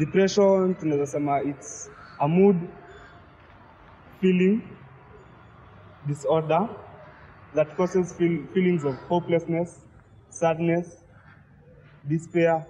depression tunaweza sema it's a mood feeling disorder that causes feel, feelings of hopelessness sadness despair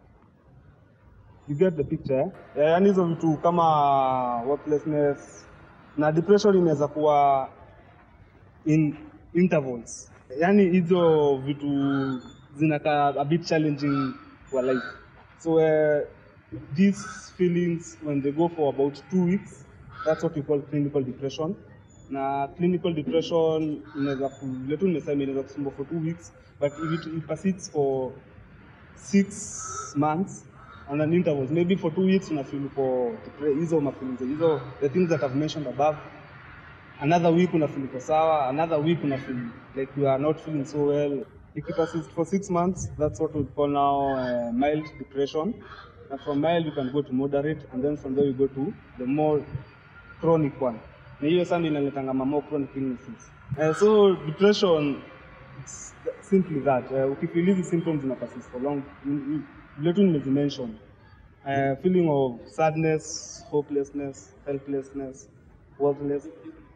you get the picture eh? Eh, yaani hizo vitu kama hopelessness na depression inaweza kuwa in intervals yaani hizo vitu zinakaa a bit challenging for life so uh, these feelings when they go for about two weeks that's what we call clinical depression na clinical depression inaweza ku- vile tu nimesema inaweza kusumbua for two weeks but if it, it persists for six months on an intervals maybe for two weeks unafeel for depre- hizo mafeelings hizo the things that I've mentioned above another week unafeel uko sawa another week unafeel like you are not feeling so well if it persists for six months that's what we call now uh, mild depression and from mild you can go to moderate and then from there you go to the more chronic one na hiyo sana inaletanga ma more chronic illnesses uh, so depression it's simply that uh, ukifeel hizi symptoms zina persist for long you- you- vile tu nimezimention uh, feeling of sadness hopelessness helplessness worthless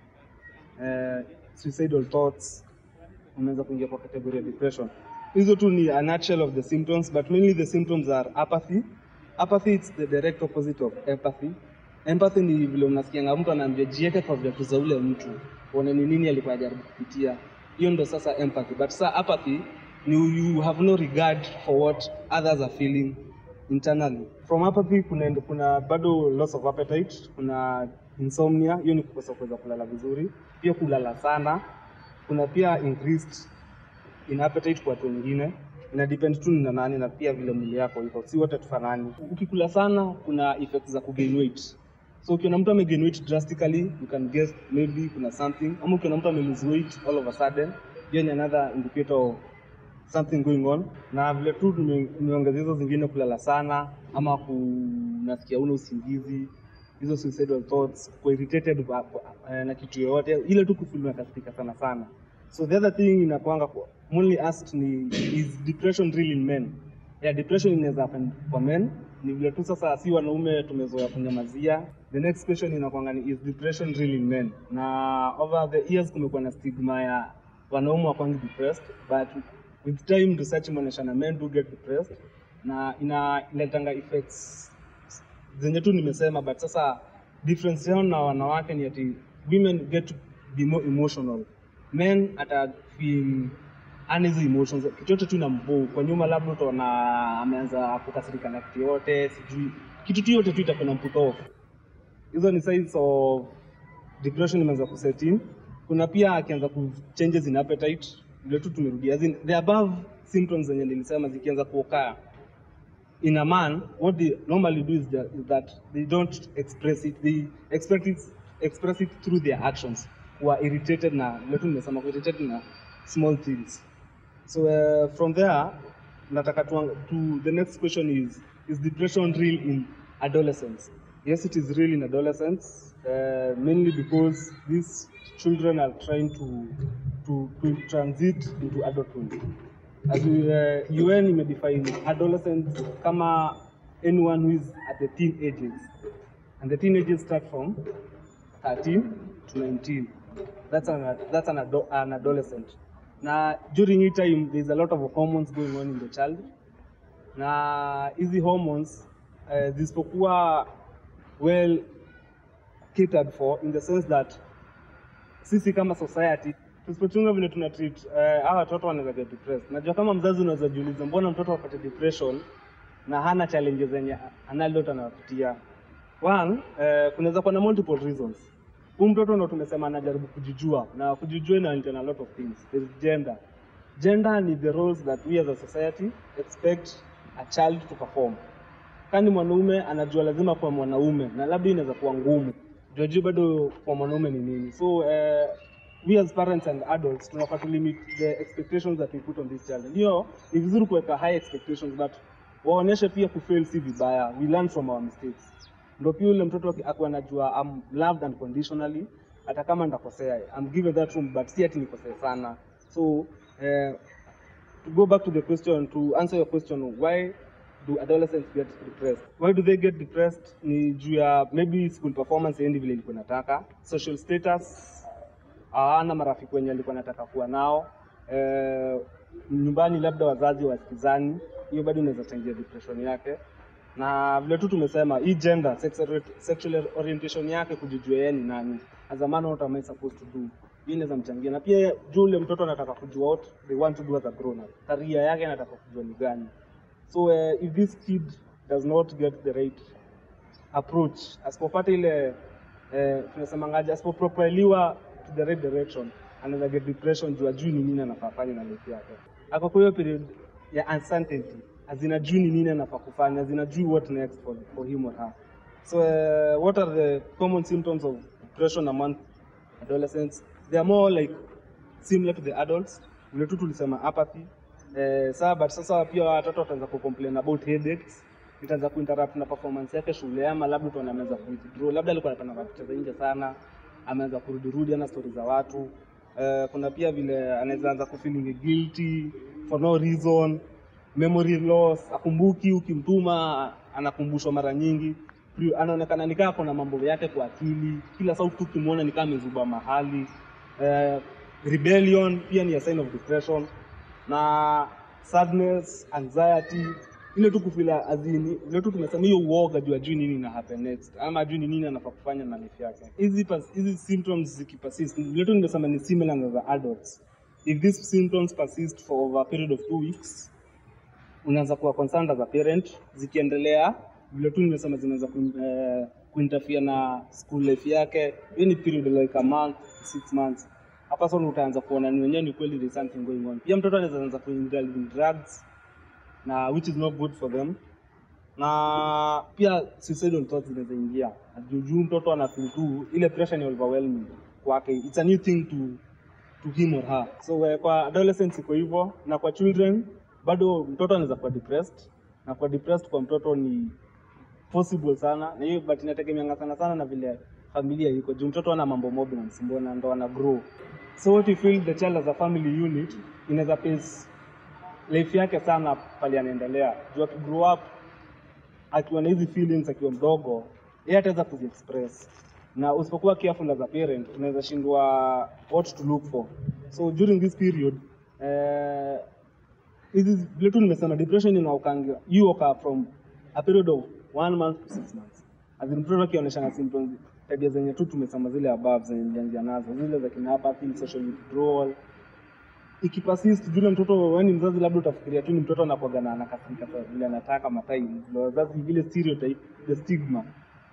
uh, suicidal thoughts unaweza kuingia kwa category ya depression hizo tu ni a nutshell of the symptoms but mainly the symptoms are apathy apathy it's the direct opposite of empathy empathy ni vile unasikianga mtu anaambia jieke kwa viatu za ule mtu uone ni nini alikuwa ajaribu kupitia hiyo ndo sasa empathy but sasa apathy ni you have no regard for what others are feeling internally from apathy kuna, kuna bado loss of appetite kuna insomnia hiyo ni kukosa kuweza kulala vizuri pia kulala sana kuna pia increased in appetite kwa watu wengine ina depend tu ni na nani na pia vile mwili yako iko si wote tufanani ukikula sana kuna effects za kugain weight so ukiona mtu amegain weight drastically you can guess maybe kuna something ama ukiona mtu amelose weight all of a sudden hiyo ni another indicator of something going on na vile tu tume- tumeongeza hizo zingine kulala sana ama kunasikia una usingizi hizo suicidal thoughts kuwa irritated ba- ba- eh, na kitu yoyote ile tu kufeel unakasirika sana sana so the other thing inakwanga kwa- mainly asked ni is depression real in men yeah, depression inaweza happen kwa men ni vile tu sasa si wanaume tumezoea kunyamazia the next question inakwanga ni is depression real in men na over the years kumekuwa na stigma ya wanaume wakwangi depressed but with time research imeonyesha na men do get depressed na ina inaletanga effects zenye tu nimesema but sasa difference yao na wanawake ni ati women get to be more emotional men ata feel ana hizo emotions kitu yote tu inambo kwa nyuma labda utaona ameanza kukasirika na kitu yote sijui kitu tu yote tu itakuwa na put off hizo ni signs of depression imeanza kuset in kuna pia akianza ku changes in appetite vile tu tumerudia as in the above symptoms zenye nilisema zikianza kuokaa in a man what they normally do is, that, is that they don't express it they express it, express it through their actions who are irritated na vile tu nimesema ku irritated na small things so uh, from there nataka to, to the next question is is depression real in adolescence yes it is real in adolescence uh, mainly because these children are trying to to, to transit into adulthood as we, uh, UN imedefine adolescent kama anyone who is at the teen ages and the teen ages start from 13 to 19 that's an, that's an, ado an adolescent na during hii time there's a lot of hormones going on in the child na hizi hormones uh, zisipokuwa well catered for in the sense that sisi kama society tusipochunga vile tuna treat uh, hawa watoto wanaweza get depressed. Najua kama mzazi unaweza jiuliza mbona mtoto apate depression na hana challenges zenye analot anapitia. One, uh, kunaweza kuwa na multiple reasons. Huyu mtoto ndo tumesema anajaribu kujijua na kujijua ina entail a lot of things. There is gender. Gender ni the roles that we as a society expect a child to perform. Kani mwanaume anajua lazima kuwa mwanaume na labda inaweza kuwa ngumu. Jua bado kwa mwanaume ni nini. So uh, we as parents and adults tunafaa to limit the expectations that we put on this child. Ndio ni vizuri kuweka high expectations but waonyeshe pia kufail si vibaya. We learn from our mistakes. Ndio pia yule mtoto aki- akuwa anajua I'm loved unconditionally hata kama ndakosea. I'm given that room but si ati nikosea sana. So uh, to go back to the question to answer your question why do adolescents get depressed why do they get depressed ni juu ya maybe school performance endi vile ilikuwa nataka social status hawana marafiki wenye alikuwa nataka kuwa nao eh, nyumbani labda wazazi wasikizani hiyo bado inaweza changia depression yake na vile tu tumesema hii gender sexual, sexual orientation yake kujijua yeye ni nani as a man what am I supposed to do hii inaweza mchangia na pia juu ule mtoto anataka kujua what they want to do as a grown up career yake anataka kujua ni gani so uh, if this kid does not get the right approach asipopata ile eh, tunasemangaje asipopropeliwa to the right direction anaweza get depression juu ajui ni nini anafaa fanya na life yake ako kwa hiyo period ya uncertainty azinajui ni nini anafaa kufanya azinajui what next for, for him or her so uh, what are the common symptoms of depression among adolescents they are more like similar to the adults vile tu tulisema apathy eh, saa but sasa pia watoto wataanza kucomplain about headaches itaanza kuinterrupt na performance yake shule ama labda tu ameanza kuwithdraw labda alikuwa anapenda kucheza nje sana ameanza kurudirudi ana stori za watu eh, kuna pia vile anaweza anza kufeeling guilty for no reason memory loss akumbuki ukimtuma anakumbushwa mara nyingi Pri- anaonekana nikaa kuna mambo yake kwa akili kila saa tu ukimwona nikaa amezuba mahali eh, rebellion pia ni a sign of depression na sadness anxiety ile tu kufila azini ile tu tumesema hiyo uoga juu ajui nini ina happen next ama ajui ni nini anafaa kufanya na life yake hizi pas- hizi symptoms zikipersist ile tu nimesema ni similar na za adults if these symptoms persist for over a period of two weeks unaweza kuwa concerned as a parent zikiendelea vile tu nimesema zinaweza ku, eh, kuinterfere na school life yake hiyo ni period like a month six months hapa sasa utaanza kuona ni wenyewe ni kweli there is something going on pia mtoto anaweza anza kuindulge in drugs na which is not good for them na pia suicidal thoughts zinaweza ingia juujuu mtoto ana feel tu ile pressure ni overwhelming kwake it's a new thing to to him or her so uh, kwa adolescents iko hivyo na kwa children bado mtoto anaweza kuwa depressed na kwa depressed kwa mtoto ni possible sana na hiyo but inategemeanga sana sana na vile familia iko juu mtoto ana mambo mob na msumbua na ndo ana grow so what you feel the child as a family unit inaweza pace life yake sana pale anaendelea juu akigrow up akiwa na hizi feelings akiwa mdogo yeye ataweza kuziexpress na usipokuwa careful as a parent unaweza shindwa what to look for so during this period eh, hizi vile tu nimesema depression inaokangia you occur from a period of one month to six months as in mtoto akionyeshana symptoms tabia zenye tu tumesema zile above zenye nilianzia nazo zile za kina apathy social withdrawal ikipersist jule mtoto wewe ni mzazi labda utafikiria tu ni mtoto anakuwaga na anakasirika kwa vile anataka matai vile wazazi vile stereotype the stigma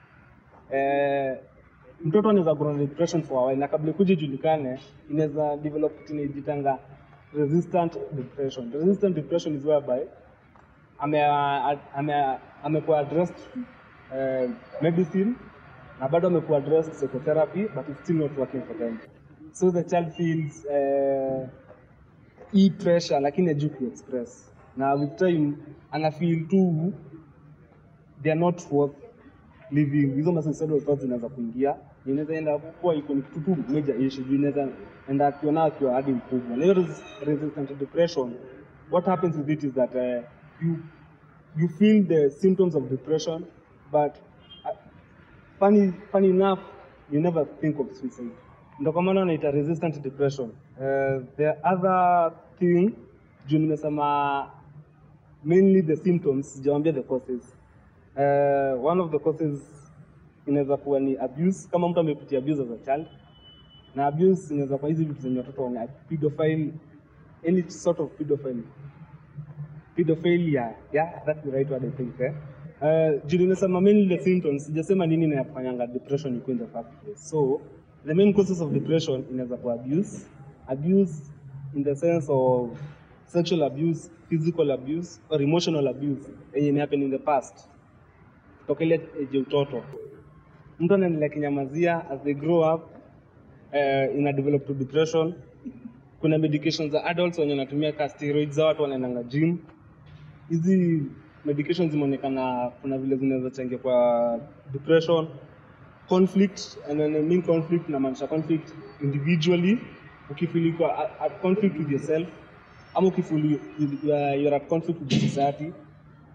eh, mtoto anaweza grow na depression for a while na kabla ikuje ijulikane inaweza develop kitu inajitanga resistant depression resistant depression is whereby ame ame amekuwa addressed uh, medicine na bado amekuwa addressed psychotherapy but it's still not working for them so the child feels uh, hii pressure lakini ajui kuexpress na with time ana feel tu they are not worth living hizo ma suicidal thoughts zinaweza kuingia inaweza enda kuwa iko ni kitu tu major issue juu inaweza enda akiona akiwa hadi mkubwa na hiyo res- resistant depression what happens with it is that uh, you you feel the symptoms of depression but uh, funny, funny enough you never think of suicide ndo kwa maana wanaita resistant depression uh, the other thing juu nimesema mainly the symptoms sijawambia the causes uh, one of the causes inaweza kuwa ni abuse kama mtu amepitia abuse as a child na abuse inaweza kuwa hizi vitu zenye watoto wana pedophile any sort of pedophile pedophilia yeah that's the right word i think eh? Uh, juu nimesema mainly the symptoms sijasema nini inafanyanga depression ikuwe in the first place so the main causes of depression inaweza kuwa abuse abuse in the sense of sexual abuse physical abuse or emotional abuse yenye imehappen in the past toka ile age ya utoto mtu anaendelea kinyamazia as they grow up uh, ina develop to depression kuna medications za adults wenye wanatumia ka steroids za watu wanaendanga gym hizi medications zimeonekana kuna vile zinaweza changia kwa depression conflict and when I mean conflict namaanisha conflict individually ukifeel uko at, at conflict with yourself ama ukifeel you, you, you are at conflict with society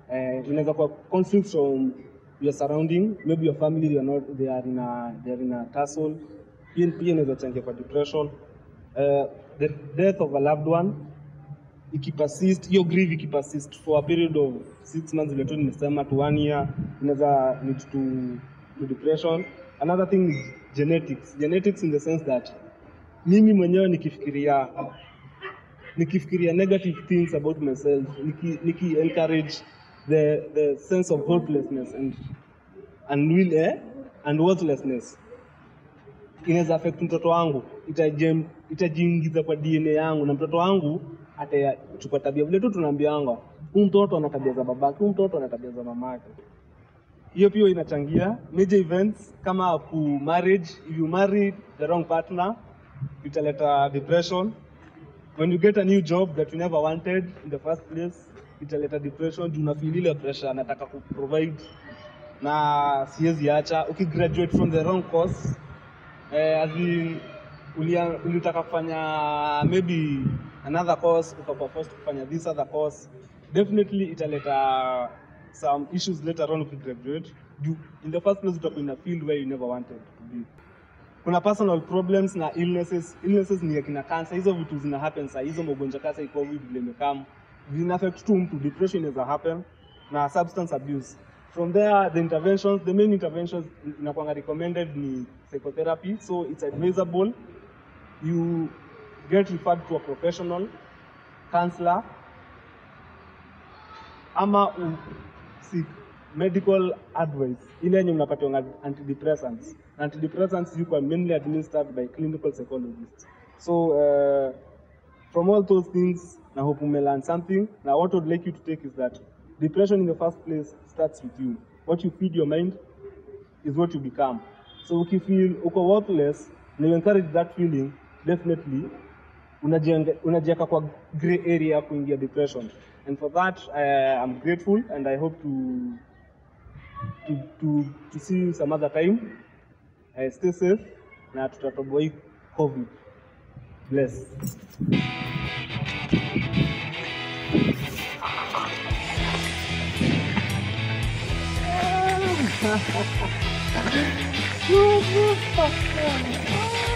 uh, inaweza kuwa conflict from your surrounding maybe your family they are not they are in a they are in a tussle pia pia inaweza changia kwa depression uh, the death of a loved one ikipersist hiyo grief ikipersist for a period of six months vile tu nimesema to one year inaweza lead to, to depression another thing is genetics genetics in the sense that mimi mwenyewe nikifikiria nikifikiria negative things about myself niki, niki encourage the, the sense of hopelessness and, and, will, eh, and worthlessness inaweza affect mtoto wangu itajem- itajiingiza kwa DNA yangu na mtoto wangu atachukua tabia vile tu tunaambianga huu mtoto ana tabia za babake, huu mtoto ana tabia za mamake. Hiyo pia inachangia major events kama ku marriage. If you marry the wrong partner italeta depression. When you get a new job that you never wanted in the first place italeta depression. Juu unafeel ile pressure, nataka ku provide na siwezi acha. Ukigraduate from the wrong course eh, as in, ulia- ulitaka kufanya maybe another course ukakuwa forced kufanya this other course definitely italeta some issues later on ukigraduate Juu in the first place utakuwa in a field where you never wanted to be kuna personal problems na illnesses illnesses ni akina cancer hizo vitu zina happen saa hizo magonjwa kasa iko covid vile imekam zina affect tu mtu depression inaweza happen na substance abuse from there the interventions the main interventions inakwanga recommended ni psychotherapy so it's advisable you get referred to a professional counselor ama u seek medical advice ile yenye mnapatiwa antidepressants antidepressants you can mainly administered by clinical psychologists so uh, from all those things na hope umelearn something na what I would like you to take is that depression in the first place starts with you what you feed your mind is what you become so ukifeel uko worthless na you encourage that feeling definitely unajienge- unajiweka kwa gray area ya kuingia depression and for that uh, I'm grateful and I hope to to, to, to see you some other time uh, stay safe na tutatoboa hii covid bless Super.